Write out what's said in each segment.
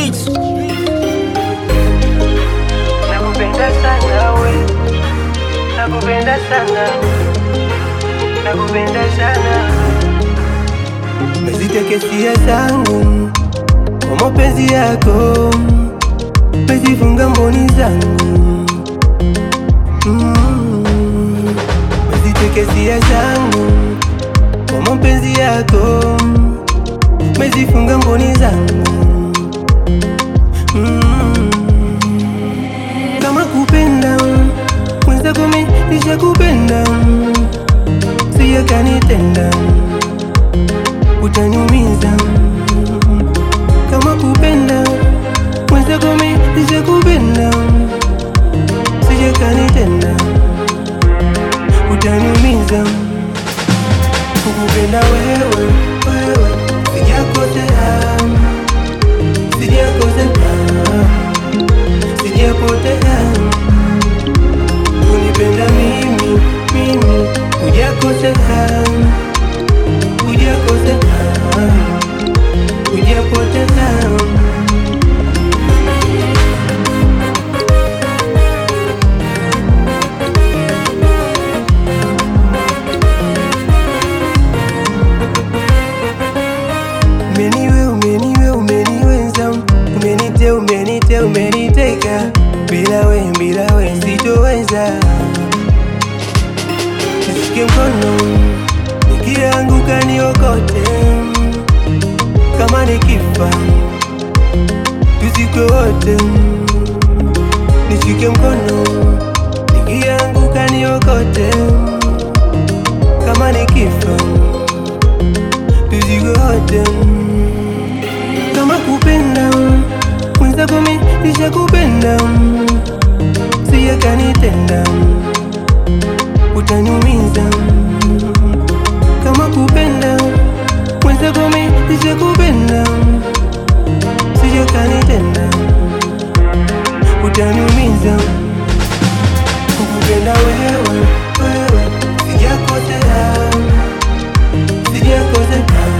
Beats. Nakupenda sana we, nakupenda sana, nakupenda sana. Mezitekesia zangu kwa mapenzi yako, mezifunga mboni zangu mm. Mezitekesia zangu kwa mapenzi yako, mezifunga mboni zangu mm. Kama kupenda mwenzako mi nishakupenda, siya kanitenda utaniumiza. Kama kupenda mwenzako mi nishakupenda, siya kanitenda utaniumiza. Kukupenda wewe wewe, sijakosea, sijakosea sijapotea kunipenda mimi mimi hujakosea hujakosea hujapotea umeniwe umeniwe umeniweza umenite umenite umeniteka bila we bila we sitoweza nishike mkono nikianguka niokote kama nikifa tuzikwe wote nishike mkono nikianguka niokote kama nikifa tuzikwe wote kama kupenda mwenzako mi nishakupenda siya kanitenda utaniumiza kama kupenda mwenzako mi nishakupenda siya kanitenda utaniumiza kukupenda wewe wewe sijakosea sijakosea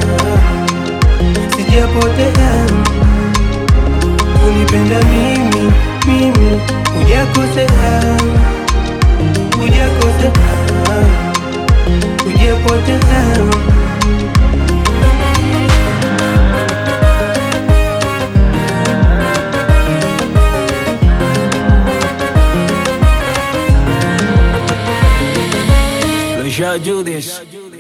sijapotea kunipenda mimi mimi hujakosea hujakosea hujapotea Let's y'all do this.